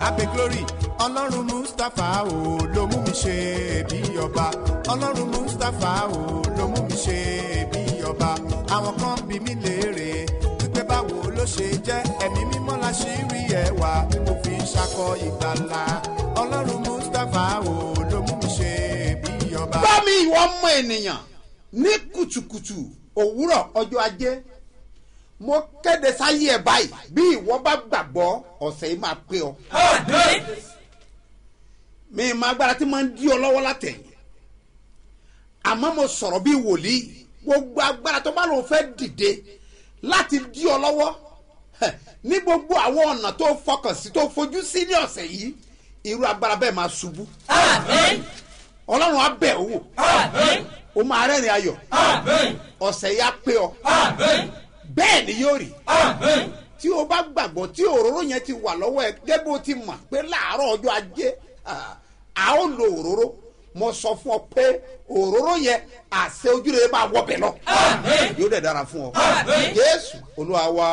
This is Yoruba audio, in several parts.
abe glory ọlọ́run mustapha o ló mú mi ṣe bí ọba ọlọ́run mustapha o ló mú mi ṣe bí ọba àwọn kan bí mi léèrè wípé báwo ló ṣe jẹ́ ẹ̀mí mímọ́ la ṣì rí ẹwà tí mo fi ń ṣakọ ìgbàlà ọlọ́run mustapha o ló mú mi ṣe bí ọba. bá mi ìwọ ọmọ ènìyàn ní kùtùkùtù òwúrọ̀ ọjọ́ ajé mo kéde sáyé ẹ báyìí bí ìwọ bá gbàgbọ́ ọ̀sẹ̀ yìí máa pé ọ. mi máa gbára tí máa ń dí ọ lọ́wọ́ látẹ̀yìn àmọ́ mo sọ̀rọ̀ bí wòlíì gbogbo agbára tó bá lòun fẹ́ dìde láti dí ọ lọ́wọ́ hẹ̀, ní gbogbo àwọn ọ̀nà tó fọkàn sí tó fojú sí ní ọ̀sẹ̀ yìí irú agbára bẹ́ẹ̀ máa ṣubú ọlọ́run á bẹ̀ ọ́ wò ó máa rẹ́rìn ayọ̀ ọ̀sẹ̀ yìí á pé ọ bẹ́ẹ̀ ni yóò rí tí o bá gbàgbọ́ tí òróró yẹn ti wà lọ́wọ́ ẹ gẹ́gẹ́ bó ti mọ̀ pé láàárọ̀ ọjọ́ ajé ah, a ó lo òróró mo sọ fún ọ pé òróró yẹn àṣẹ ojúrere máa wọbẹ̀ lọ yóò dẹ̀ dára fún ọ jésù olúwa wa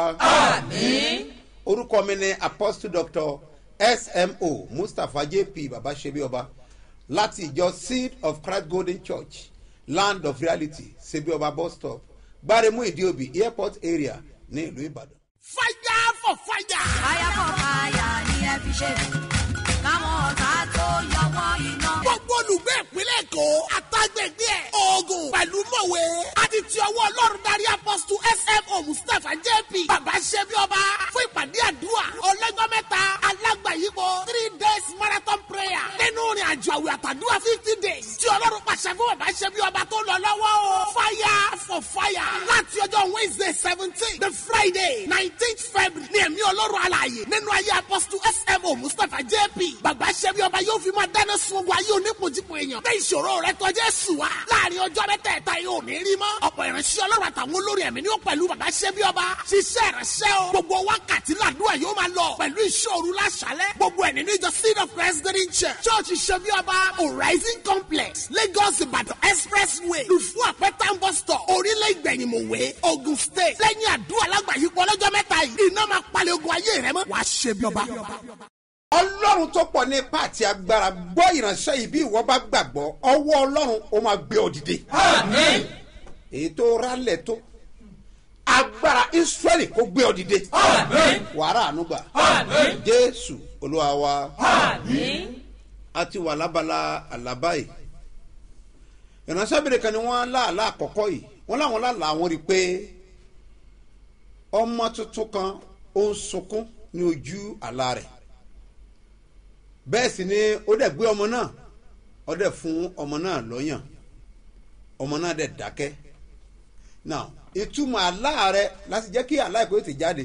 orúkọ mi ni apostle doctor smo mustapha jp baba sebi ọba láti ìjọ seed of christ golden church land of reality sebi ọba bus stop gbaremu ìdíòbí airport area ní ìlú ìbàdàn. fire for fire. fire for fire ni ẹ fi ṣe káwọn ọ̀tá tó yọwọ́ iná. gbogbo olùgbé ìpínlẹ̀ èkó àtàgbègbè ẹ̀ oògùn pẹ̀lú mọ̀wé àti ti ọwọ́ ọlọ́run darí apọ́sítù smo mustapha jp bàbá ṣẹ́bi ọba fún ìpàdé àdúrà ọlọ́jọ́ mẹ́ta alágbàyípo three days marathon prayer nínú ìrìn àjò àwẹ̀ àtàdúrà fifty days tí ọlọ́run pàṣẹ fún bàbá ṣẹ́bi ọba tó lọ lọ́wọ́ o fire for fire láti ọjọ́ wednesday seventeen the friday nineteenth february ní ẹ̀mí ọlọ́run alààyè nínú ayé apọ́sítù smo mustapha jp bàbá ṣẹ́bi ọba yóò fi máa dáná sun ogun ayé onípojúpo èèyàn bẹ́ẹ̀ ìṣòro rẹ tọ́jú ẹ̀sùn wa láàrin ọjọ́ mẹ́tẹ̀ẹ̀ta yóò ní rí mọ́ ọ̀pọ̀ ìránṣẹ́ ọlọ́run àtàwọn olórí ẹ̀mí ni ó pẹ̀lú bàbá ṣẹ́bi ọba ṣiṣẹ́ ìránṣẹ́ o gbogbo wákàtí làdúrà yóò máa lọ pẹ̀lú ìṣòro láṣálẹ̀ gbogbo ẹ̀ nínú ìjọ seed of christ green church church ṣẹ́bi ọba horizon complex lagos ìbàdàn expressway lùfú àpẹtàn bus stop orílẹ̀ ìgbẹ̀yìnmọ̀wé ogun state lẹ́yìn àdúrà lágbàáyípo ọlọ́jọ́ mẹ́ta yìí iná máa palẹ̀ ogun ayé rẹ mọ́ wàá ṣẹ́bi ọba ọlọ́run tó pọ̀ ní ipá àti agbára gbọ́ ìránṣẹ́ yìí bí ìwọ bá gbàgbọ́ ọwọ́ ọlọ́run ó máa gbé ọ dìde. èyí tó rálẹ̀ tó agbára israẹli kó gbé ọ dìde. wàrà ànúgbà jésù olúwa wa a ti wà lábala àlábá yìí ìránṣẹ́ bèrè kan ni wọ́n láàlá àkọ́kọ́ yìí wọ́n láwọn láàlá àwọn rí i pé ọmọ tuntun kan ó ń sunkún ní ojú àlá rẹ̀ bẹ́ẹ̀ sì ni ó dẹ̀ gbé ọmọ náà ó dẹ̀ fún ọmọ náà lọ́yàn ọmọ náà dẹ̀ dákẹ́ now ìtumọ̀ àlá rẹ láti jẹ́ kí àlá ìkó ti jáde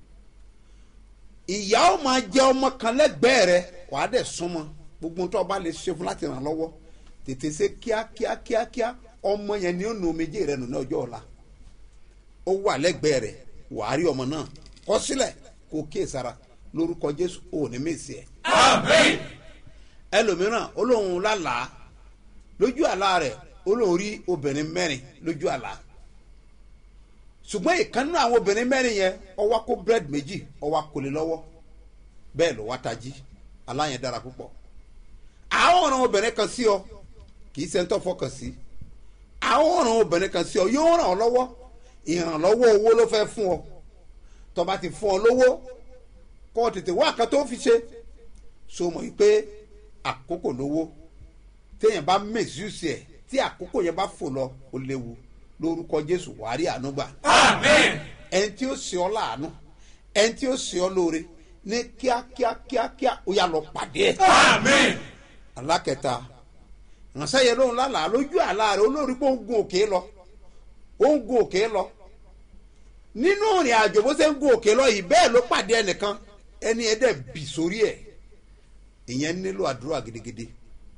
ìyá ó máa jẹ ọmọ kan lẹ́gbẹ̀ẹ́ rẹ wàá dẹ̀ súnmọ́ gbogbo tó o bá lè ṣe fún láti ràn lọ́wọ́ tètè ṣe kíákíá kíákíá ọmọ yẹn ni ó nu omijé rẹ nù ní ọjọ́ ọ̀la ó wà lẹ́gbẹ̀ẹ́ rẹ wàá rí ọmọ náà kọ sílẹ̀ kó kíyèsára lórúkọ jésù ò ní mèsì ẹ̀ ẹlòmíràn olóhùn lálàá lójú àlá rẹ olóhùn rí obìnrin mẹ́rin lójú àlá ṣùgbọ́n ìkànnì àwọn obìnrin mẹ́rin yẹn ọwọ́ kó búrẹ́dì méjì ọwọ́ kò lè lọ́wọ́ bẹ́ẹ̀ ló wá tají aláyẹn dára púpọ̀ àwọn ọ̀ràn obìnrin kan sí ọ kì í sẹ́ńtọ́ fọkàn sí àwọn ọ̀ràn obìnrin kan sí ọ yóò ràn ọ́ lọ́wọ́ ìrànlọ́wọ́ owó ló fẹ́ fún ọ tọba ti fún ọ lówó kọ́ ọ tètè wá kan tó fi ṣe so mọ̀ pé àkókò lówó téèyàn bá mèsìsì ẹ̀ tí àkókò yẹn bá fò lọ ó léwu lórúkọ jésù wàá rí àánú gbà. ẹni tí ó ṣe ọ láàánú ẹni tí ó ṣe ọ lóore ní kíákíá kíákíá ó yà lọ pàdé ẹ. alákẹta ránṣẹ́ yẹn lóhun lálàá lójú àlá rẹ̀ olórí pé ó ń gun òkè lọ ó ń gun òkè lọ nínú ìrìn àjò bó ṣe ń gun òkè lọ yìí bẹ́ẹ̀ ló pàdé ẹnìkan ẹni ẹ dẹ̀ bì sórí ẹ̀ ìyẹn nílò àdúrà gidigidi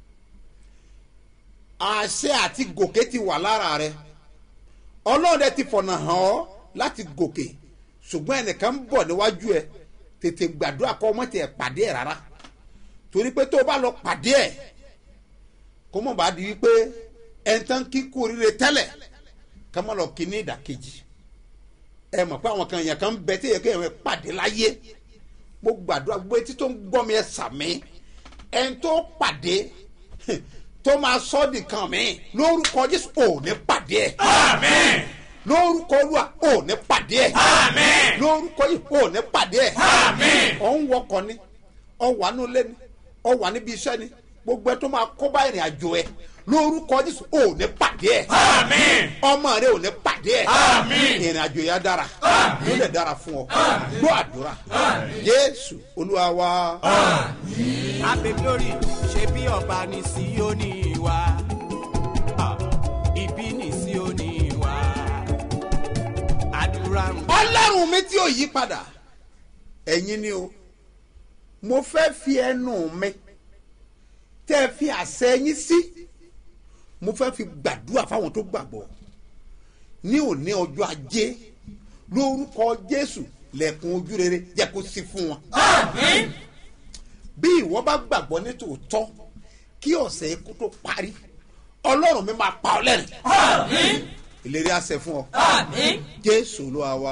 àṣẹ àti gòkè ti wà lára rẹ ọlọ́run ti fọ̀nà hàn ọ́ láti gòkè ṣùgbọ́n ẹnìkan ń bọ̀ níwájú ẹ tètè gbàdúrà kọ́ ọmọ tiẹ̀ pàdé ẹ̀ rárá torí pé tó o bá lọ pàdé ẹ̀ kó mọ̀ bá di wípé ẹni tán kíkú oríire tẹ́lẹ̀ ká má lọ kí ní ìdàkejì ẹ mọ̀ pé àwọn kan yẹn kan ń bẹ tí èyàn kéèyàn pàdé láyé mo gbàdúrà gbogbo etí tó ń gbọ́ mi ẹ sàmí ẹni tó pàdé tó máa sọ́ di kan mi lórúkọ jésù ò ní pàdé ẹ̀ Amen. lórúkọ olúwa ò ní pàdé ẹ̀ Amen. lórúkọ yìí ò ní pàdé ẹ̀ Amen. ọ̀ ń wọkọ̀ ni ọ̀ wà ní ilé ni ọ̀ wà níbi iṣẹ́ ni gbogbo ẹ tó máa kó bá ìrìn àjò ẹ lórúkọ jésù ò ní pàdé ẹ̀ Amen. ọmọ rẹ ò ní pàdé ẹ̀ Àmín. ìrìn àjò yẹn dára yóò lè dára fún ọ gbọ́ àdúrà jésù olúwa wa. abe glory ṣe bí ọba ní síónì wa Ah, ibi ní síónì wa àdúrà ń ọlọ́run mi tí ò yí padà ẹ̀yin ni o mo fẹ́ fi ẹnu mi tẹ́ ẹ fi àṣẹ yín sí mo fẹ́ fi gbàdúrà fáwọn tó gbàgbọ́ ní òní ọjọ́ ajé lórúkọ jésù lẹ́kùn ojú rere jẹ́ kó sí fún wọn. bí ìwọ bá gbàgbọ́ ní tòótọ́ kí ọ̀sẹ̀ ikú tó parí ọlọ́run mi máa pa ọ lẹ́rìn ìlérí àṣẹ fún ọ jésù olúwa wa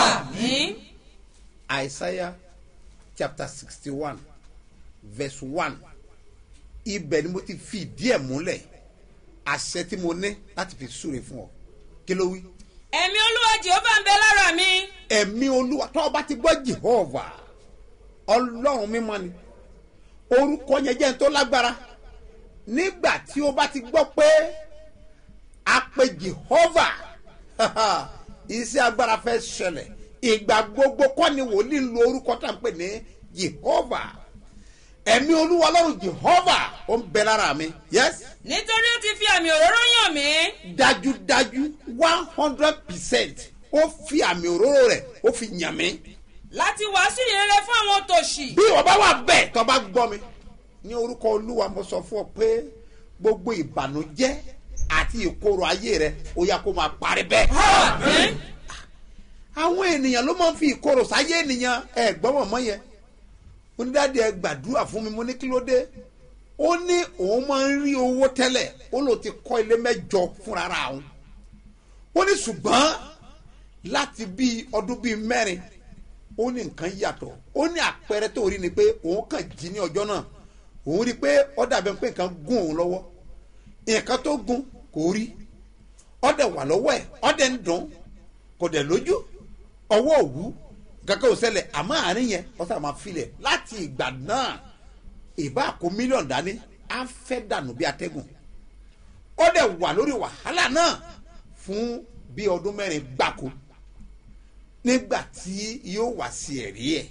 isaiah chapter sixty one verse one ibẹ̀ ni mo ti fi ìdí ẹ̀ múlẹ̀ àṣẹ tí mo ní láti fi súre fún ọ kí ló wí. ẹ̀mí olúwa jehova ń bẹ lára mi ẹ̀mí olúwa tó o bá ti gbọ́ jehova ọlọ́run mímọ́ ni orúkọ yẹn jẹ́ n tó lágbára nígbà tí o bá ti gbọ́ pé a pe jehova iṣẹ́ agbára fẹ́ ṣẹlẹ̀ ìgbà gbogbo kọ́ ni wòlíì ń lo orúkọ tá à ń pè ní jehova ẹ̀mí olúwa ọlọ́run jehova ó ń bẹ lára mi yes nítorí ó ti fi àmì òróró yàn mí dájúdájú one hundred percent ó fi àmì òróró rẹ̀ ó fi yàn mí láti wàásù ìrere fún àwọn tòṣì bí ìwọ bá wà bẹ́ẹ̀ tó bá gbọ́ mi ní orúkọ olúwa mo sọ fún ọ pé gbogbo ìbànújẹ́ àti ìkorò ayé rẹ ó yá kó máa parí bẹ́ẹ̀. àwọn ènìyàn ló máa ń fi ìkorò sáyé ènìyàn ẹ gbọ́ mọ̀mọ́ yẹn onídàáde ẹ gbàdúrà fún mi mo ní kí ló dé ó ní òun máa ń rí owó tẹ́lẹ̀ ó lò ti kọ́ ilé mẹ́jọ fúnra ra òun ó ní ṣùgbọ́n láti bíi ọdún bíi mẹ́rin ó ní nǹkan yàtọ̀ ó ní àpẹẹrẹ tó rí ni pé òun kàn jí ní ọjọ́ náà òun rí i pé ó dàbí pé nǹkan gún òun lọ́wọ́ nǹkan tó gún kò rí ọdẹ wà lọ́wọ́ ẹ̀ ọdẹ ń dùn kò dẹ̀ lójú ọwọ́ òwú kankan ò ṣẹlẹ̀ àmọ́ àárín yẹn ọ̀sán máa filẹ̀ láti ìgbà náà ìbá kó mílíọ̀nù dání á fẹ́ dànù bí atẹ́gùn ọdẹ wà lórí wàhálà náà fún bí ọdún mẹ́rin gbáko nígbà tí yóò wá sí ẹ̀rí ẹ̀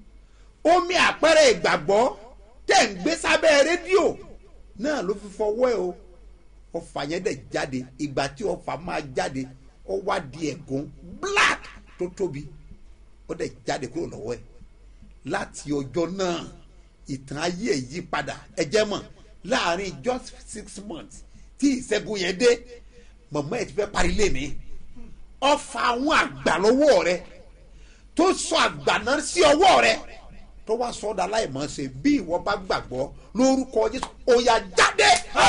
omi àpẹẹrẹ ìgbàgbọ́ tẹ̀ ń gbé sábẹ́ rédíò náà ló fi fọwọ́ ẹ̀ o ọfà yẹn dẹ̀ jáde ìgbà tí ọfà máa jáde ó wá di ẹ̀gún black tó tóbi ó dẹ̀ jáde kúrò lọ́wọ́ ẹ̀ láti ọjọ́ náà ìtàn ayé ẹ̀ yí padà ẹ jẹ́ mọ̀ láàrin just six months tí ìṣẹ́gun yẹn dé mọ̀mọ́ ẹ̀ ti fẹ́ parí lé mi ọfà àwọn àgbà lọ́wọ́ rẹ tó sọ àgbà náà sí ọwọ́ rẹ tó wá sọ ọ́dà láìmọ̀ ṣe bí ìwọ bá gbàgbọ́ lórúkọ jésù òyà jáde.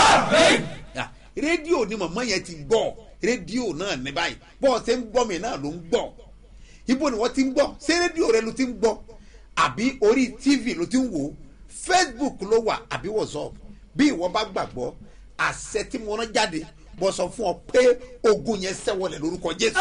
Ya, rédíò ni mọ̀mọ́ yẹn ti gbọ́ rédíò náà ní báyìí bọ́ọ̀ ṣe ń gbọ́ mi náà ló ń gbọ́ ibo ni wọ́n ti ń gbọ́ ṣé rédíò rẹ ló ti ń gbọ́ àbí orí tv ló ti ń wò ó facebook ló wà àbí whatsapp bí ìwọ bá gbàgbọ́ àṣẹ tí mo rán jáde bọ́ sọ fún ọ pé ogun yẹn sẹ́wọ̀lẹ̀ lórúkọ jésù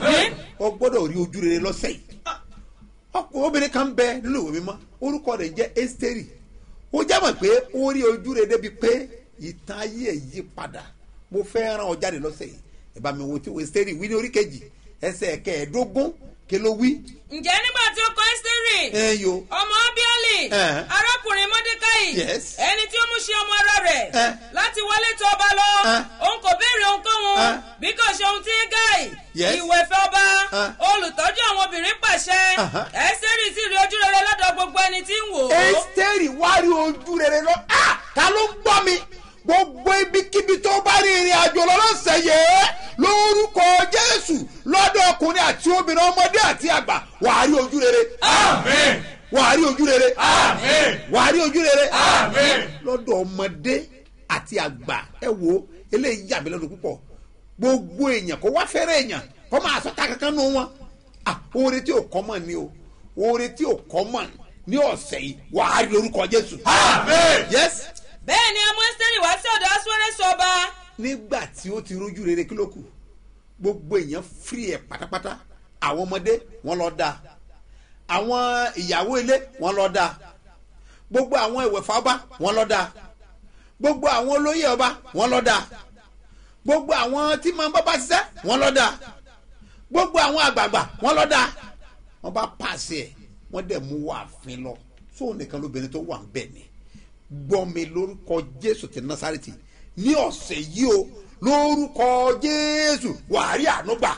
ọ gbọ́dọ̀ rí ojú rere lọ́sẹ̀ yìí ọkùnrin obìnrin kan bẹ nínú ìwé mímọ́ orúkọ rẹ̀ jẹ́ esteri ó jábọ̀ pé ó rí ojú rere débi pé ìtàn ayé ẹ̀ yí padà mo fẹ́ ràn ọ jáde lọ́sẹ̀ yìí ẹ bá mi wo tí esteri wí ní orí kejì ẹsẹ̀ kẹẹ̀ẹ́dógún kí ló wí. ǹjẹ́ nígbà tí ó kọ ẹ́sítérì ẹ yo ọmọ abiali Eh. arákùnrin mọ́dékáì Yes. ẹni tí ó mú ṣe ọmọ ara rẹ̀ Eh. láti wọlé tó ọba lọ Eh. òun kò béèrè ohunkóhun Eh. bí kò ṣe ohun tí gáì Yes. ìwẹ̀fẹ̀ ọba Eh. olùtọ́jú àwọn obìnrin pàṣẹ Aha. ẹ́sítérì sì rí ojú rere lọ́dọ̀ gbogbo ẹni tí ń wò ó. esteri wá rí ojú rere lọ ah ta ló ń gbọ́ mi gbogbo ibikíbi tó bá rí ìrìn àjò lọ́lọ́sẹ̀ yìí lórúkọ jésù lọ́dọ̀ ọkùnrin àti obìnrin ọmọdé àti àgbà wàá rí ojú rere Amen. wàá rí ojú rere Amen. wàá rí ojú rere Amen. lọ́dọ̀ ọmọdé àti àgbà ẹ wo eléyìí yà mí lọ́dún púpọ̀ gbogbo èèyàn kó wá fẹ́rẹ̀ èèyàn kó máa sọ ta kankan nù wọn ah oore tí ò kọ́ mọ̀ ni o oore tí ò kọ́ mọ̀ ní ọ̀sẹ̀ yìí wàá rí lórúkọ jésù. Amen. yes bẹ́ẹ̀ ni ọmọ ẹ́sítẹ́rì wá sí ọ̀dọ̀ asúrẹ́sì ọba nígbà tí ó ti rójú rere kí ló kù gbogbo èèyàn firi ẹ̀ pátápátá àwọn ọmọdé wọn lọ dáa àwọn ìyàwó ilé wọn lọ dáa gbogbo àwọn ìwẹ̀fà ọba wọn lọ dáa gbogbo àwọn olóyè ọba wọn lọ dáa gbogbo àwọn tí máa ń bá bá ṣiṣẹ́ wọn lọ dáa gbogbo àwọn àgbààgbà wọn lọ dáa wọn bá pàṣẹ ẹ wọn dẹ̀ mú wá àfin lọ sóun nìkan lóbìnrin tó wà ń bẹ̀ ni gbọ́mi lórúkọ jésù ti násàrètì ní ọ̀sẹ̀ yìí o lórúkọ jésù wàá rí àánú gbà.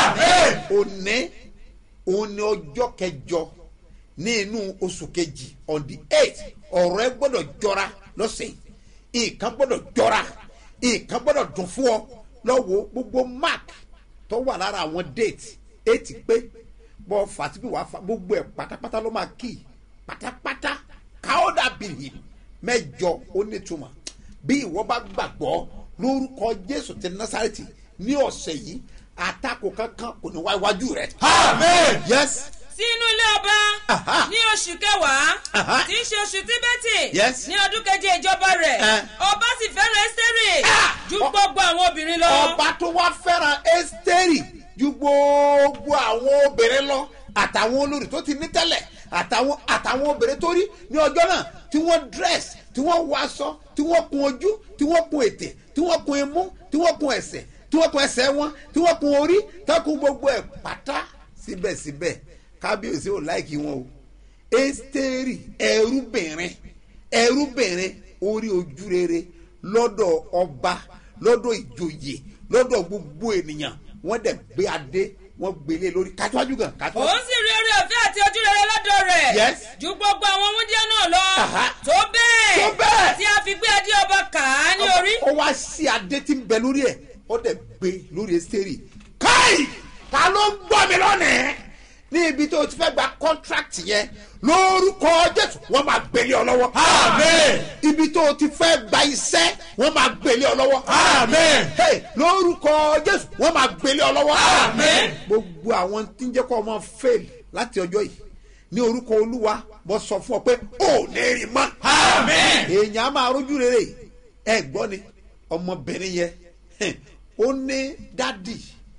òní òun ni ọjọ́ kẹjọ ní inú oṣù kejì on the eight ọ̀rọ̀ ẹ gbọ́dọ̀ jọra lọ́sẹ̀ yìí nǹkan gbọ́dọ̀ jọra nǹkan gbọ́dọ̀ dùn fún ọ lọ́wọ́ gbogbo mark tó wà lára àwọn date eight pé bọ́ fàtìbí wàá fa gbogbo ẹ̀ pátápátá ló máa kí pátápátá káódà bìrì mẹ́jọ ó nítumọ̀ bí ìwọ bá gbàgbọ́ lórúkọ jésù ti násàrètì ní ọ̀sẹ̀ yìí àtakò kankan kò ní wá iwájú rẹ. Amen. yes sí inú ilé ọba Aha. ní oṣù kẹwàá Aha. tí í ṣe oṣù tíbẹ́tì Yes. ní ọdún keje ìjọba rẹ̀ Eh. ọba sì fẹ́ràn ẹ́sítẹ́rì Ah. ju Ọ- gbogbo àwọn obìnrin lọ. ọba tó wá fẹ́ràn ẹ́sítẹ́rì ju gbogbo àwọn obìnrin lọ àtàwọn olórí tó ti ní tẹ́lẹ̀ àtàwọn àtàwọn obìnrin tó rí ní ọjọ́ náà tí wọ́n dress tí wọ́n wọ aṣọ tí wọ́n kun ojú tí wọ́n kun ètè tí wọ́n kun imú tí wọ́n kun ẹsẹ̀ tí wọ́n kun ẹsẹ̀ wọn tí wọ́n kun orí tí wọ́n kun gbogbo ẹ̀ pátá síbẹ̀síbẹ̀ kábíyèsí ò láìkí wọn o ẹ́sítẹ́rì ẹrúbìnrin ẹrúbìnrin orí ojú rere lọ́dọ̀ ọba lọ́dọ̀ ìjòyè lọ́dọ̀ gbogbo ènìyàn wọ́n dẹ̀ gbé adé wọ́n gbélé lórí kájúwájú gan kájúwájú. òun sì rí orí ọ̀fẹ́ àti ojú rere lọ́dọ̀ rẹ̀ Yes. ju gbogbo àwọn wúndíá náà lọ Aha. tó bẹ́ẹ̀ Tó bẹ́ẹ̀. tí a fi gbé adé ọba kà á ní orí. ó wá sí adé tí ń bẹ lórí ẹ̀ ó dẹ̀ gbé lórí ẹ́sítẹ́rì káì ta ló ń gbọ́ mi lónìí ní ibi tó o ti fẹ́ gba contract yẹn lórúkọ jésù wọ́n máa gbélé ọ lọ́wọ́. Amen. ibi tó o ti fẹ́ gba iṣẹ́ wọ́n máa gbélé ọ lọ́wọ́. Amen. Hey, lórúkọ jésù wọ́n máa gbélé ọ lọ́wọ́. Amen. gbogbo àwọn tí ń jẹ́ kó ọmọ fail láti ọjọ́ yìí ní orúkọ olúwa mo sọ fún ọ pé ò ní rí mọ́. Amen. èèyàn á máa rójú rere ẹ gbọ́ ni ọmọbìnrin yẹn hẹ̀, ó ní dádì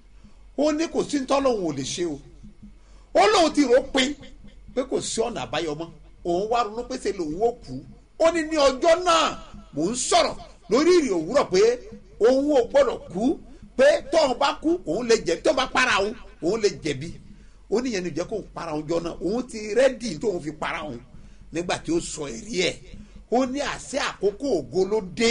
ó ní kò sí tọ́lọ́hún ò lè ṣe o ó lóun ti rò ó pin pé kò sí ọ̀nà àbáyọ mọ́ òun wá ronú pé ṣe lòun ó kú ó ní ní ọjọ́ náà mò ń sọ̀rọ̀ lórí ìrìn òwúrọ̀ pé òun ò gbọ́dọ̀ kú pé tóun bá kú òun lè jẹ̀bi tóun bá para òun òun lè jẹ̀bi ó ní yẹn ní jẹ́ kóun para òun jọ náà òun ti rẹ́dì tóun fi para òun nígbà tí ó sọ ẹ̀rí ẹ̀ ó ní àṣẹ àkókò ògo ló dé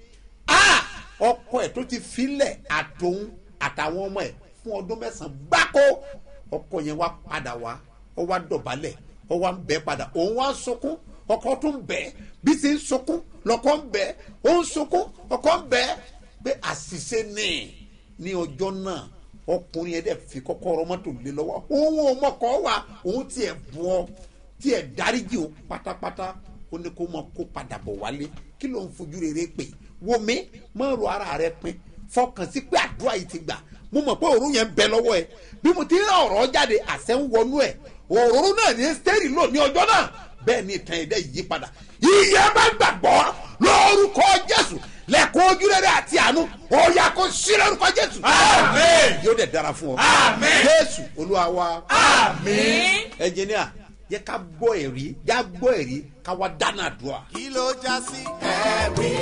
ah ọkọ ẹ̀ tó ti filẹ̀ àtòun àtàwọn ọmọ ẹ̀ fún ọdún mẹ́sàn-án gbáko ọkọ yẹn wá padà wá ó wá dọ̀bálẹ̀ ó wá ń bẹ́ padà òun wá ń sunkún ọkọ tó ń bẹ́ bí ti ń sunkún lọkọ ń bẹ́ ó ń sunkún ọkọ ń bẹ́ pé àṣìṣe ni ní ọjọ́ náà ọkùnrin yẹn dẹ̀ fi kọ́kọ́rọ́ mọ́tò lé lọ́wọ́ òun ò mọ̀kọ́ wa òun tiẹ̀ bù ọ́ tiẹ̀ dáríjì o pátápátá ó ní kó máa kó padà bọ̀ wálé kí ló ń fojú rere pè wo mi má ro ara rẹ pin fọkàn sí pé àdúrà yìí ti gbà mo mọ̀ pé òórùn yẹn ń bẹ lọ́wọ́ ẹ bí mo ti ń rán ọ̀rọ̀ jáde àṣẹ ń wọnú ẹ òórùn náà ní stẹ́rì lò ní ọjọ́ náà bẹ́ẹ̀ ni ìtàn ẹ̀dẹ́ yí padà ìyẹn bá gbàgbọ́ lórúkọ jésù lẹ́kọ̀ọ́ ojú rere àti àánú ọ̀yà kò sí lórúkọ jésù. Amen. yóò dẹ̀ dára fún ọ. Amen. jésù olúwa wa. Amen. ẹnjìníà yẹ ká gbọ́ ẹ̀rí já gbọ́ ẹ̀rí ká wá dáná àdúrà. kí ló já sí ẹ̀rí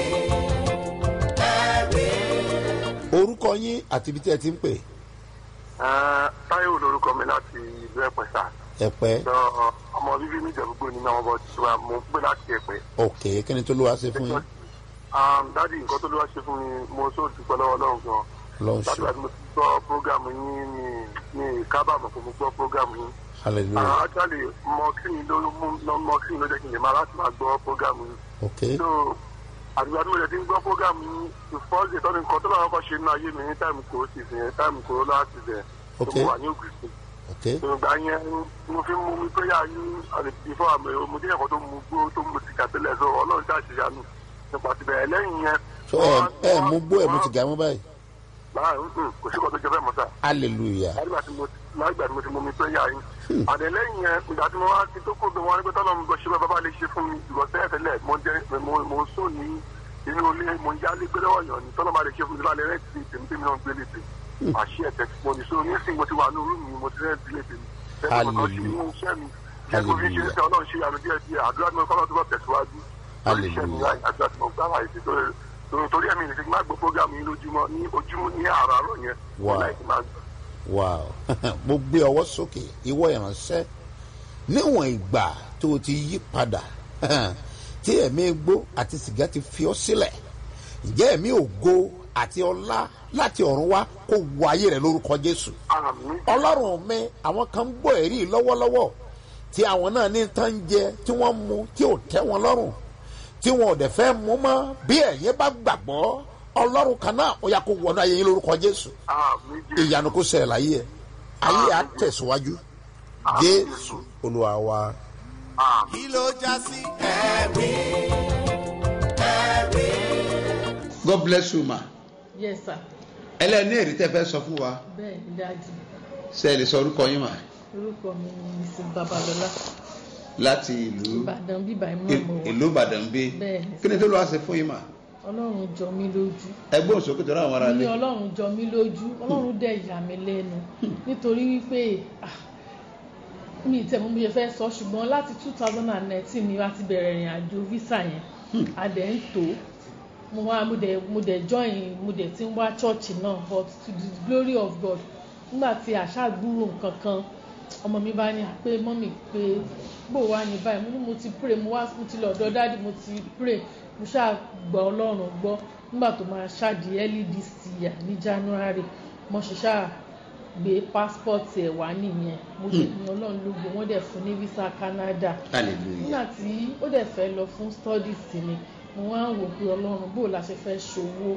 ẹ̀rí. orúkọ yín àti ibi tí ẹ ti ń pè Ah, táyọ̀ lorúkọ mi láti ìlú ẹ̀pẹ́ sà ẹ̀pẹ́ lọ ọmọ bíbí mi ìjẹ̀búgbò ní náà bọ̀ tí wàá mú pé láti ẹ̀pẹ́. ok kí ni tó ló wá ṣe fún yín dádì nǹkan tó ló wá ṣe fún mi mo sọ dúpẹ́ lọ́wọ́ ọlọ́run gan. lọ́n láti ṣe wá tí mo ti gbọ́ prógámù yín ní ní kábàámọ̀ pé mo gbọ́ prógámù yín. hallelujah actually mọ kí ni ló mú lọ- mọ kí ni ló jẹ́ kí n lè máa láti máa gbọ́ prógámù yín. ok so àdúgbò tí mo jẹ́ ti ń gbọ́ prógámù yín the first day tọ́ni nǹkan tó lọ́wọ́ kọ́ ṣe nínú ayé mi ní táìmù kò sì fi yẹn táìmù kò láti bẹ̀ tó Ok. mo wà ní ògùn sí ok ìgbà yẹn mo fi mú mi péyà yín àlejò fún àmì mo jẹ́ ẹ̀kọ́ tó mu gbó tó mu sìgá tẹ́lẹ̀ sọ ọlọ́run tá a ṣe yanu nípa ti bẹ̀rẹ̀ lẹ́yìn yẹn. so ẹ ẹ mú gbó ẹ mú ti gà mú báyìí báyà ń sùn kò sí kò tó jẹ bẹ́ẹ̀ mọ́ sá hallelujah lágbà tí mo lágbà tí mo ti mú mi pé yà yín àdẹ̀lẹ́yìn yẹn ìgbà tí mo wá ti tó kó bí wọn ní pé tọ́lọ́ mi gbọ́ ṣe bá bàbá lè ṣe fún mi ìrọ̀sẹ́ ẹ̀fẹ̀lẹ̀ mo jẹ́ mo mo sùn ní inú ilé mo ń yálé gbé lọ́wọ́ yàn ní tọ́lọ́ bá lè ṣe fún mi lálẹ́ rẹ̀ ti tèmi tèmi náà gbé lè tè àṣì ẹ̀tẹ̀ tí mo ní so nísìnyí mo ti wà ní orú mi mo ti rẹ̀ ti lè tèmi bẹ́ẹ̀ mo kàn ṣe inú iṣẹ́ mi jẹ́ kó fi ṣe é sẹ́ ọlọ́run ṣe àmì díẹ̀ díẹ̀ àdúrà tí mo fọ́lọ́ tó bọ̀ tẹ̀síwájú lórí iṣẹ́ mi láì àdúrà tí mo gbá láì sí torí torí ẹ̀mí ìrìnsì má gbọ́ fógámù yín lójúmọ́ ní ojúmọ́ ní àràárọ̀ yẹn Wow. láì sí máa gbọ́. wow mo gbé ọwọ́ sókè ìwọ ìránṣẹ́ níwọ̀n ìgbà tó o ti yí padà tí ẹ̀mí gbó àti sìgá ti fi ọ́ sílẹ̀ ǹjẹ́ ẹ̀mí ògo àti ọlá láti ọ̀run wá kó wọ ayé rẹ̀ lórúkọ jésù àmì ọlọ́run mi àwọn kan ń gbọ́ ẹ̀rí lọ́wọ́lọ́wọ́ tí àwọn náà ní tán ń jẹ tí wọ́n mu tí ò tẹ́ wọn lọ́rùn tí wọn ò dẹ̀ fẹ́ mú mọ́ bí ẹ̀yin bá gbàgbọ́ ọlọ́run kan náà ó yà kó wọnú ayé yín lórúkọ jésù àmì jésù ìyanu kó ṣẹlẹ̀ láyé ẹ̀ ayé á tẹ̀síwájú jésù olúwa wa. àmì. kí ló já sí ẹ̀rí ẹ̀rí. god bless you ma yes sir ẹlẹ́ni èrè tẹ́ fẹ́ sọ fún wa bẹ́ẹ̀ ni dájú ṣe é lè sọ orúkọ yín mà orúkọ mi ni mrs babalọla láti ìlú ìbàdàn bíbá ìmọ̀ mọ̀ wá ìlú ìbàdàn bí Bẹ́ẹ̀ ni. kí ni tó lọ́wọ́ ṣe fún yín mà ọlọ́run jọ mí lójú ẹgbẹ́ òsókè tó ráwọn ará ní lé ọlọ́run jọ mí lójú ọlọ́run dẹ̀ yà mí lẹ́nu nítorí wípé ah, mi ì tẹ̀ mú bí ṣe fẹ́ sọ ṣùgbọ́n láti two thousand and nineteen ni wá ti bẹ̀rẹ̀ ìrìn àjò visa yẹn a dẹ̀ ń tò ó mo wá mo dẹ̀ mo dẹ̀ join mo dẹ̀ ti ń wá church náà but to the glory of God nígbà tí àṣà gbúrò nǹkan kan ọmọ mi bá ní pé mọ́mì pé bò wá ní báyìí mo ní mo ti pray mo wá mo ti lọ ọ̀dọ̀ dáàdì mo ti pray mo ṣáà gbọ́ ọlọ́run gbọ́ nígbà tó máa ṣáàdì early this year ní january mo ṣe ṣáà gbé passport ẹ̀ wá nìyẹn mo ṣe ní ọlọ́run lógo wọ́n dẹ̀ fún ní visa canada hallelujah nígbà tí ó dẹ̀ fẹ́ lọ fún studies ni mo wá ń wò pé ọlọ́run bó la ṣe fẹ́ ṣòwò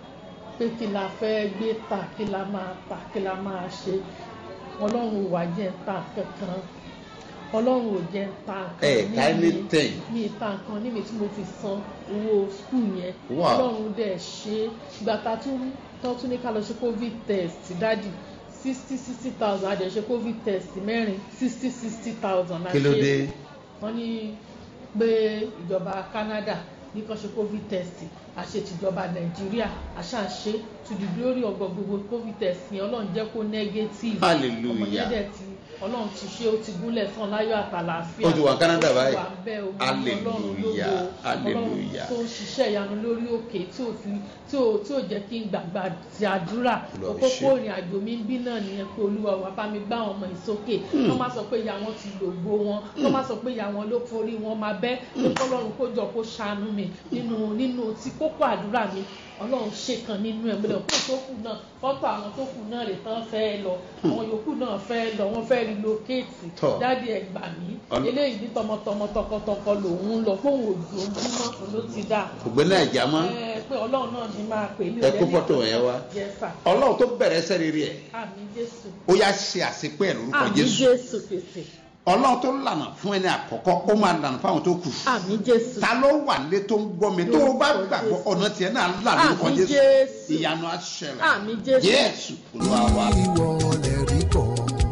pé kí la fẹ́ gbé tà kí la máa tà kí la máa ṣe ọlọ́run ò wá jẹ́ ń tà kankan ọlọ́run ò jẹ́ ń tà ẹ nǹkan ká anything mi ì ta nǹkan níbi tí mo fi san owó skul yẹn Wow. ọlọ́run dẹ̀ ṣe é ìgbà tá a tún tán tún ní ká lọ ṣe covid test dádì sixty sixty thousand a dẹ̀ ṣe covid test mẹ́rin sixty sixty thousand kí ló dé wọ́n ní pé ìjọba canada ní kan ṣe covid test àṣẹ tìjọba nàìjíríà àṣàṣe to the glory of God gbogbo covid test yẹn ọlọ́run jẹ́ kó negative Hallelujah. ọmọ yẹn dẹ̀ ti ọlọ́run ti ṣe ó ti gúnlẹ̀ tán láyọ̀ àtàlàáfíà Ó ti wà Canada Ó ti báyìí. wà bẹ́ẹ̀ o, Hallelujah. ọlọ́run lógo ọlọ́run Hallelujah. tó ń ṣiṣẹ́ ìyanu lórí òkè tí ò fi tí ò tí ò jẹ́ kí n gbàgbà ti àdúrà Olúwa òkókó ṣe. ìrìn àjò mi ń bí náà nìyẹn pé olúwa wà bá mi gbá àwọn ọmọ ìsókè wọ́n má sọ pé ìyá wọn ti lògbó wọn wọ́n má sọ pé ìyá wọn ló forí wọn máa bẹ́ pé kọ́lọ́run kó jọ kó ṣàánú mi nínú nínú tí kókó àdúrà mi ọlọ́run ṣe kan nínú ẹ̀ gbọ́dọ̀ kó tó kù náà fọ́tò àwọn tó kù náà lè tán fẹ́ lọ àwọn yòókù náà fẹ́ lọ wọ́n fẹ́ relocate Tọ́. dáàdi ẹ̀ gbà mí Ọlọ́- eléyìí ní tọmọtọmọ tọkọtọkọ lòun ń lọ fóun òjò ń bímọ òun ló ti dà ògbẹ́ni àjà mọ́ ẹ pé ọlọ́run náà ní máa pè mí ẹ kó fọ́tò yẹn wá yẹsà ọlọ́run tó bẹ̀rẹ̀ sẹ́rí rí ẹ̀ àmì jésù ó yá ṣe àṣepé ẹ̀ lórúkọ àmì jésù jésù fèsì ọlọ́run tó lànà fún ẹni àkọ́kọ́ ó máa lànà fáwọn tó kù àmì jésù ta ló wà nílé tó ń gbọ́ mi tó o bá gbàgbọ́ ọ̀nà tiẹ̀ náà là lórúkọ Àmín jésù Jésù. ìyanu àṣẹlẹ̀ àmì jésù jésù olúwa wa. ìwọ lè rí bọ̀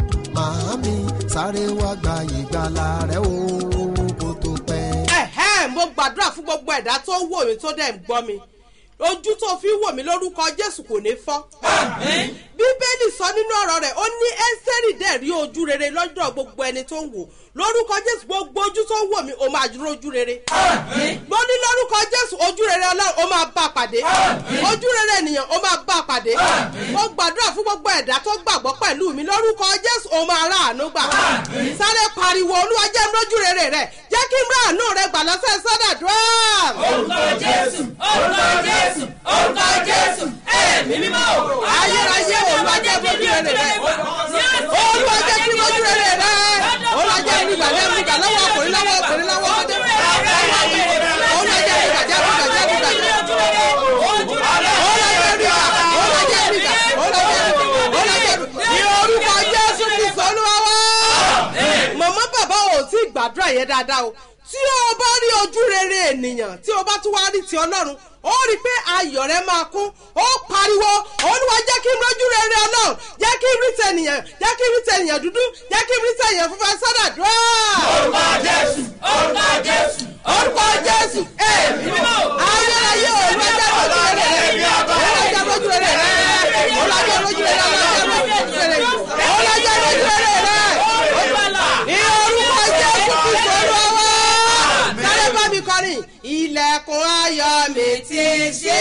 màámi sáré wá gba ìgbàlà rẹ o kó tó pẹ́. ẹ̀hẹ́ mo gbàdúrà fún gbogbo ẹ̀dá tó ń wò mí tó dẹ̀ ń gbọ́ mi ojú tó fi ń wò mí lórúkọ jésù kò ní fọ́. bíbélì sọ nínú ọ̀rọ̀ rẹ̀ ó ní ẹ́sẹ̀rì dẹ̀ rí ojú rere lọ́dọ̀ gbogbo ẹni tó ń wò lórúkọ jésù gbogbo ojú tó ń wò mí ó máa dúró ojú rere. mo ní lórúkọ jésù ojú rere ọlọ́run ó máa bá a pàdé ojú rere ènìyàn ó máa bá a pàdé mo gbàdúrà fún gbogbo ẹ̀dá tó gbàgbọ́ pẹ̀lú mi lórúkọ jésù ó máa rà àánú gbà sáré pariwo olúwa jẹ́ mi lójú rere rẹ̀ jẹ́ kí n rà àánú rẹ̀ gbà lọ́sẹ̀ sọ́dà dúró orúkọ jésù orúkọ jésù orúkọ jésù ẹ̀mí mímọ́ o. ayérayé olúwa jẹ́ mi lójú rere rẹ̀ olúwa jẹ́ kí n lójú rere rẹ̀ olúwa jẹ́ mi gbà lẹ́nu gbà lọ́wọ́ ọkùnrin lọ́wọ́ ọkùnrin lọ́wọ́ ọmọdé olúwa jẹ́ mi gbà jẹ́ mi gbà jẹ́ mi gbà jẹ́ mi gbà olúwa jẹ́ mi gbà olúwa jẹ́ mi gbà olúwa jẹ́ mi gbà olúwa jẹ́ mi gbà ní orúkọ jésù kristu olúwa wá. màmá bàbá ò tí ì gbàdúrà yẹn dáadáa o tí tí o bá rí ojú rere ènìyàn tí o bá tún wá rí ti ọlọ́run ó rí i pé ayọ̀ rẹ máa kún ó pariwo olúwa jẹ́ kí n rójú rere ọlọ́run jẹ́ kí n rí tẹnìyàn jẹ́ kí n rí tẹnìyàn dúdú jẹ́ kí n rí tẹnìyàn funfun sọ́dà dúró. orúkọ jésù orúkọ jésù orúkọ jésù èmi mímọ́ ayérayé olúwa jẹ́ rójú rere rẹ olúwa jẹ́ rójú rere rẹ olúwa jẹ́ rójú rere rẹ olúwa jẹ́ rójú rere rẹ olúwa jẹ́ rójú rere rẹ ní orúkọ jésù kristu olúwa wá sáré bá mi kọrin ilẹ̀kùn ayọ̀ mi ti ṣe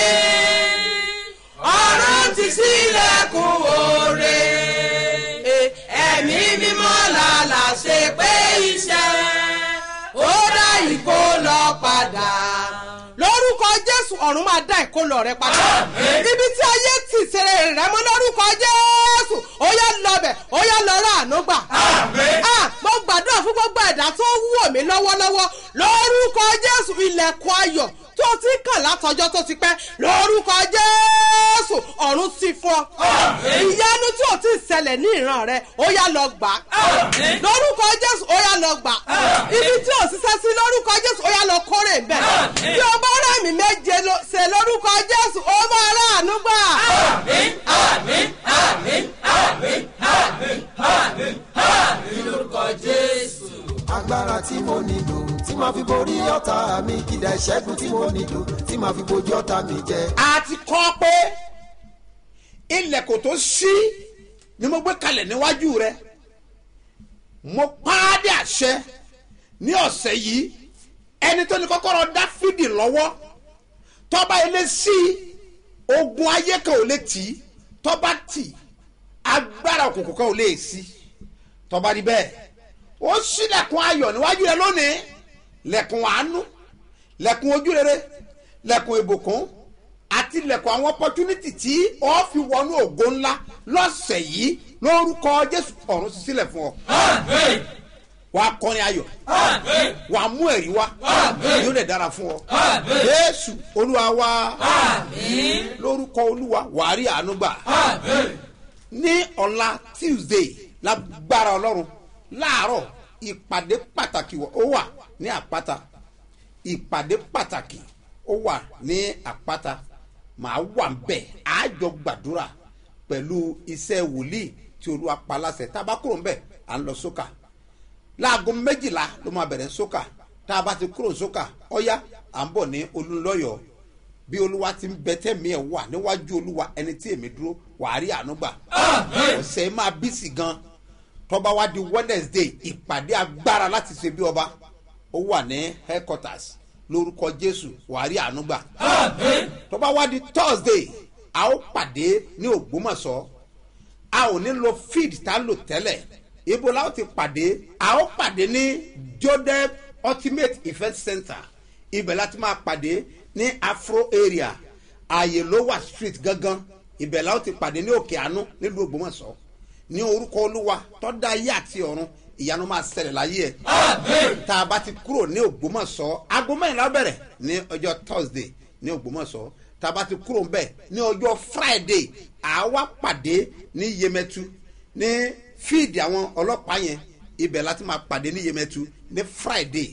ọ̀run ti sílẹ̀kùn oore ẹ̀mí mímọ́ làlà ṣe pé iṣẹ́ ó dá ìkó lọ padà lórúkọ jésù ọ̀run máa dá ìkólọ rẹ padà ibi tí ayé tì sèrè rẹ mọ́ lórúkọ jésù ó yá lọbẹ̀ ó yá lọ rà àánú gbà. Ah, mo gbàdúrà fún gbogbo ẹ̀dá tó wù mí lọ́wọ́lọ́wọ́ lórúkọ jésù ilẹ̀kùn ayọ̀ tó ti kàn látọjọ́ tó ti pẹ́ lórúkọ jésù ọ̀run ti fọ́ ìyanu tí ò ti ṣẹlẹ̀ ní ìran rẹ ó yá lọ gbà lórúkọ jésù ó yá lọ gbà ibi tí ò ṣiṣẹ́ sí lórúkọ jésù ó yá lọ kórè ń bẹ̀ bí o bá rẹ̀ mí méje ló- ṣe lórúkọ jésù ó máa ráàánú gbà. agbára tí mo nílò tí màá fi borí ọ̀tá mi kìdá ìṣẹ́gun tí mo nílò tí màá fi bojú ọ̀tá mi jẹ. a ti kọ́ pé ilẹ̀kùn tó ṣí ni mo gbé kalẹ̀ níwájú rẹ mo pàdé àṣẹ ní ọ̀sẹ̀ yìí ẹni tó ní kọ́kọ́rọ́ dáfídì lọ́wọ́ tọ́ba ilé sí ogun ayé kan ò lè tì í tọ́ba tì agbára òkùnkùn kan ò lè sí tọ́ba rí bẹ́ẹ̀ ó sílẹ̀kùn ayọ̀ níwájú rẹ lónìí lẹ̀kùn àánú lẹ̀kùn ojúrere lẹ̀kùn ìbùkún àti lẹ̀kùn àwọn opportunity tí ó fi wọnú ògo ńlá lọ́sẹ̀ yìí lórúkọ jésù ọ̀run sí sílẹ̀ fún ọ. wàá kọrin ayọ̀ wàá mú ẹ̀rí wá yóò lè dára fún ọ. jésù olúwa wá lórúkọ olúwa wàá rí àánú gbà ní ọ̀la tuesday lágbára ọlọ́run láàárọ̀ ìpàdé pàtàkì ó wà ní àpáta ìpàdé pàtàkì ó wà ní àpáta màá wà ń bẹ̀ àjọ gbàdúrà pẹ̀lú iṣẹ́ wòlíì tí olúwa pa láṣẹ tá a bá kúrò ń bẹ̀ à ń lọ sókà láago méjìlá ló máa bẹ̀rẹ̀ sókà tá a bá ti kúrò sókà ọ̀yá à ń bọ̀ ní olúlọ́yọ̀ bí olúwa ti ń bẹ tẹ́mi ẹ̀ wà níwájú olúwa ẹni tí èmi dúró wàá rí àánú gbà ọ̀sẹ̀ máa bí sí gan tọ́ba wá di wednesday ìpàdé agbára láti ṣe bí ọba ó wà ní headquarters lórúkọ jésù wàá rí àánú gbà tọ́ba wá di thursday a ó pàdé ní ògbómọ̀ṣọ́ a ò ní lo feed tá a lò tẹ́lẹ̀ ibo la ó ti pàdé a ó pàdé ní jodep ultimate event center ibẹ̀ láti máa pàdé ní afro area ààyè lówà street gangan ibẹ̀ la ó ti pàdé ní òkè àánú nílùú ògbómọ̀ṣọ́ ní orúkọ olúwa tọ́da ayé àti ọ̀run ìyanu máa ṣẹlẹ̀ láyé ẹ̀ tá a bá ti kúrò ní ògbómọ̀ṣọ́ aago mẹ́rìnlá bẹ̀rẹ̀ ní ọjọ́ thursday ní ògbómọ̀ṣọ́ tá a bá ti kúrò ńbẹ̀ ní ọjọ́ friday àwa pàdé ní yemẹtu ní fíìdì àwọn ọlọ́pàá yẹn ibẹ̀ láti máa pàdé ní yemẹtu ní friday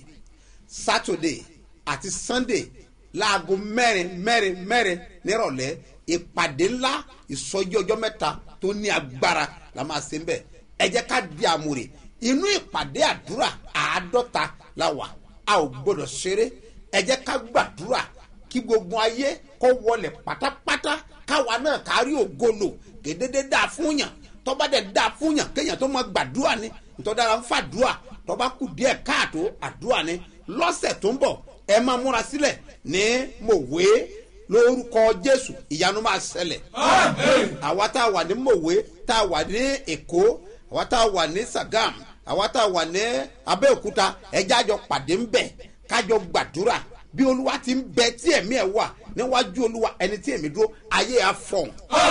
saturday àti sunday láago mẹ́rin mẹ́rin mẹ́rin nírọ̀lẹ́ ìpàdé ńlá ìsọjí ọjọ́ mẹ́ta tó ní agbára la máa ṣe ń bẹ̀ ẹ jẹ́ ká di àmúre inú ìpàdé àdúrà àádọ́ta la wà a ò gbọ́dọ̀ ṣeré ẹ jẹ́ ká gbàdúrà kí gbogbo ayé kó wọlé pátápátá káwa náà kárí ògolo gédédé dáa fún yàn tọ́ba dẹ̀ dáa fún yàn kéèyàn tó máa gbàdúrà ni ntọ́dára ń fàdúrà tọ́ba kù díẹ̀ káàtó àdúrà ni lọ́sẹ̀ tó ń bọ̀ ẹ máa múra sílẹ̀ ní mòwe lórúkọ jésù ìyanu máa ṣẹlẹ̀ àwa tá a wà ní mòwe tá a wà ní èkó àwa tá a wà ní sagam àwa tá a wà ní abẹ́òkúta ẹjẹ́ àjọ pàdé ń bẹ̀ kájọ gbàdúrà bí olúwa ti ń bẹ tí ẹ̀mí ẹ̀ wà níwájú olúwa ẹni tí èmi dúró ayé àfọ̀n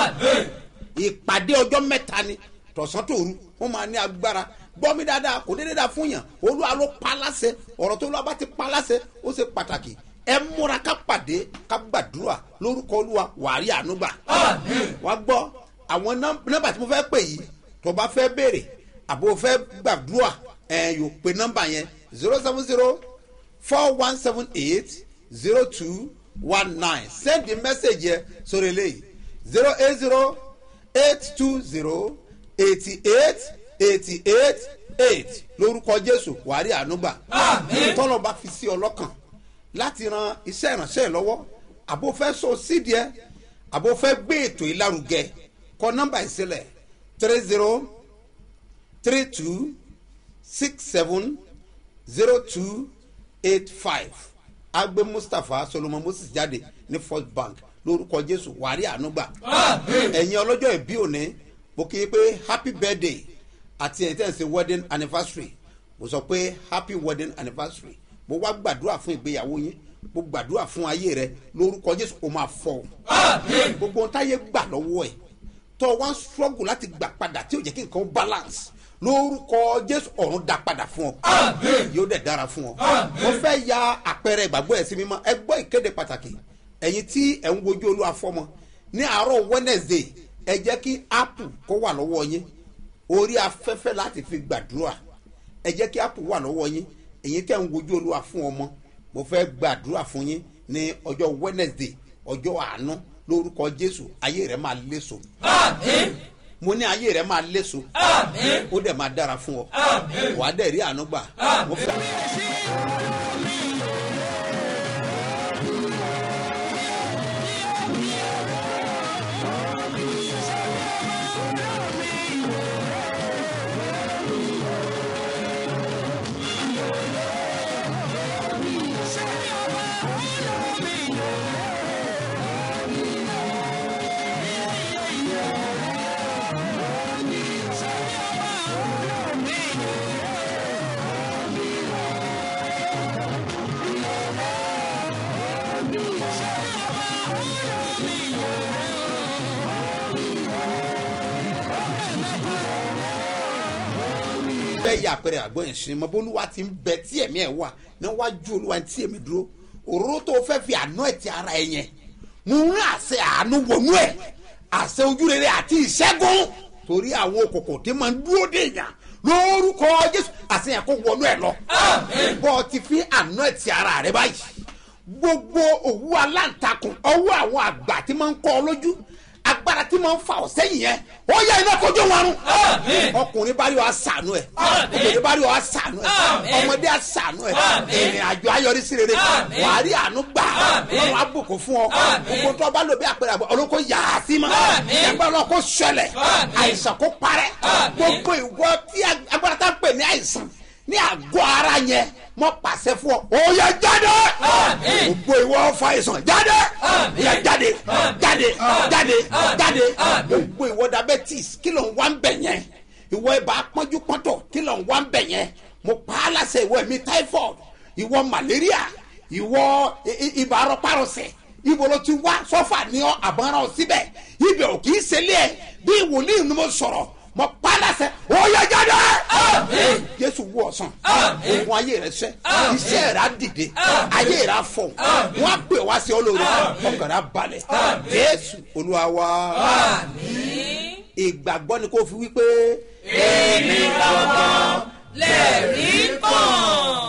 ìpàdé ọjọ́ mẹ́ta ni tọ̀sán tòru wọ́n máa ní agbára gbọ́ mi dáadáa kò déédéé dáa fún yàn olúwa ló pa láṣẹ ọ̀rọ̀ tó lọ́ba ti pa láṣẹ ó ṣe pàtàkì ẹ múra ká pàdé ká gbàdúrà lórúkọ olúwa wàárí ànúgbà wá gbọ́ àwọn nọ́mbà tí mo fẹ́ pè yìí tó bá fẹ́ béèrè àbò fẹ́ gbàdúrà ẹ yóò pe nọ́mbà yẹn zero seven zero four one seven eight zero two one nine send the message yẹ sórí eléyìí zero eight zero eight two zero eighty eight eighty eight eight lórúkọ jésù wàrí ànúgbà tọ́lọ̀ bá fi sí ọ lọ́kàn láti ran iṣẹ́ ìránṣẹ́ ẹ̀ lọ́wọ́ àbò fẹ́ so sídìí ẹ àbò fẹ́ gbé ètò ìlárugẹ kọ nọ́mbà ìsílẹ̀ three zero three two six seven zero two eight five agbe mustapha solomon moses jáde ní first bank lórúkọ jésù wàrí ànúgbà ẹ̀yin ọlọ́jọ́ ìbí òní mo kí i pé happy birthday àti ẹ̀yin tẹ́ ẹ̀ ń ṣe wedding anniversary mo sọ pé happy wedding anniversary mo wá gbàdúrà fún ìgbéyàwó yín mo gbàdúrà fún ayé rẹ lórúkọ jésù kò máa fọ gbogbo ohun táyé gbà lọ́wọ́ ẹ̀ tó wá ń struggle láti gbà padà tí ò jẹ́ kí nǹkan balance lórúkọ jésù ọ̀run dá padà fún ọ yóò dẹ̀ dára fún ọ mo fẹ́ ya àpẹẹrẹ ìgbàgbọ́ ẹ̀ sí mímọ́ ẹ gbọ́ ìkéde pàtàkì ẹ̀yin tí ẹ̀ ń wojú olúwa fọ́mọ ní àárọ̀ wednesday ẹ jẹ́ kí apple kó wà lọ́wọ́ yín orí afẹ́fẹ́ láti fi gbàdúrà ẹ jẹ́ kí apple wà lọ́wọ́ yín ẹ̀yin tẹ́ ń wojú olúwa fún ọmọ mo fẹ́ gbàdúrà fún yín ní ọjọ́ wednesday ọjọ́ àánú lórúkọ jésù ayé rẹ máa léso mo ní ayé rẹ máa léso ó dẹ̀ máa dára fún ọ wàá dẹ̀ rí àánú gbà mo fẹ́. bẹ́ẹ̀ yà pẹ̀rẹ̀ àgbọ̀ yẹn sinimá bólúwa ti ń bẹ tí ẹ̀mí ẹ̀ wà níwájú olúwa tí èmi dúró òróró tó fẹ́ fi àná ẹ̀ ti ara ẹ̀ yẹn mo ń rán àṣẹ àánú wọnú ẹ̀ àṣẹ ojúrere àti ìṣẹ́gun torí àwọn òkòkò tí máa ń dúró dé yàn lórúkọ jésù àṣẹ yẹn kó wọnú ẹ̀ lọ bọ́ ọ ti fi àná ẹ̀ ti ara rẹ báyìí gbogbo òwú aláǹtakùn ọwọ́ àwọn àgbà tí máa ń kọ́ ọ lójú agbára tí máa ń fa ọ̀sẹ́ yìí yẹn ó yẹ iná kojú wọn rún. ọkùnrin bá rí ọ àṣàánú ẹ obìnrin bá rí ọ àṣàánú ẹ ọmọdé àṣàánú ẹ ìrìn àjò ayọrí sí rere wà á rí àánú gbà lọ́run àbùkù fún ọ gbogbo tó bá lò bí àpẹẹrẹ àgbà olóko yà á sí ma ẹgbẹ́ ọlọ́kọ sọlẹ̀ àìsàn kó parẹ́ gbogbo ìwọ tí agbára tá ń pè ní àìsàn ní àgọ́ ara yẹn mọ pàṣẹ fún ọ ó yẹ jáde gbogbo ìwọ fa ìsàn jáde yẹ jáde jáde jáde jáde gbogbo ìwọ diabetes kí ló ń wá ń bẹ̀ yẹn ìwọ ibà pọ́njú pọ́ntọ̀ kí ló ń wá ń bẹ̀ yẹn mo pa á láṣẹ ìwọ ẹ̀mí typhoid ìwọ malaria ìwọ ibà arọpárọsẹ̀ ibo ló ti wá sọ́fà ní ọ àbọ̀nrán síbẹ̀ ibẹ̀ ò kì í ṣẹlẹ̀ ẹ̀ bí ìwòlíì ni mo sọ̀rọ̀ mọ padàsẹ oyè jáde. jésù wú ọsàn ogun ayé rẹ sẹ iṣẹ rẹ dìde ayé rẹ fọ wọn pè wá sí olórí ọkàn rẹ balẹ jésù olúwa wa ìgbàgbọ́ ni kò fi wípé. èmi gbọ́ngàn lè rí kàn.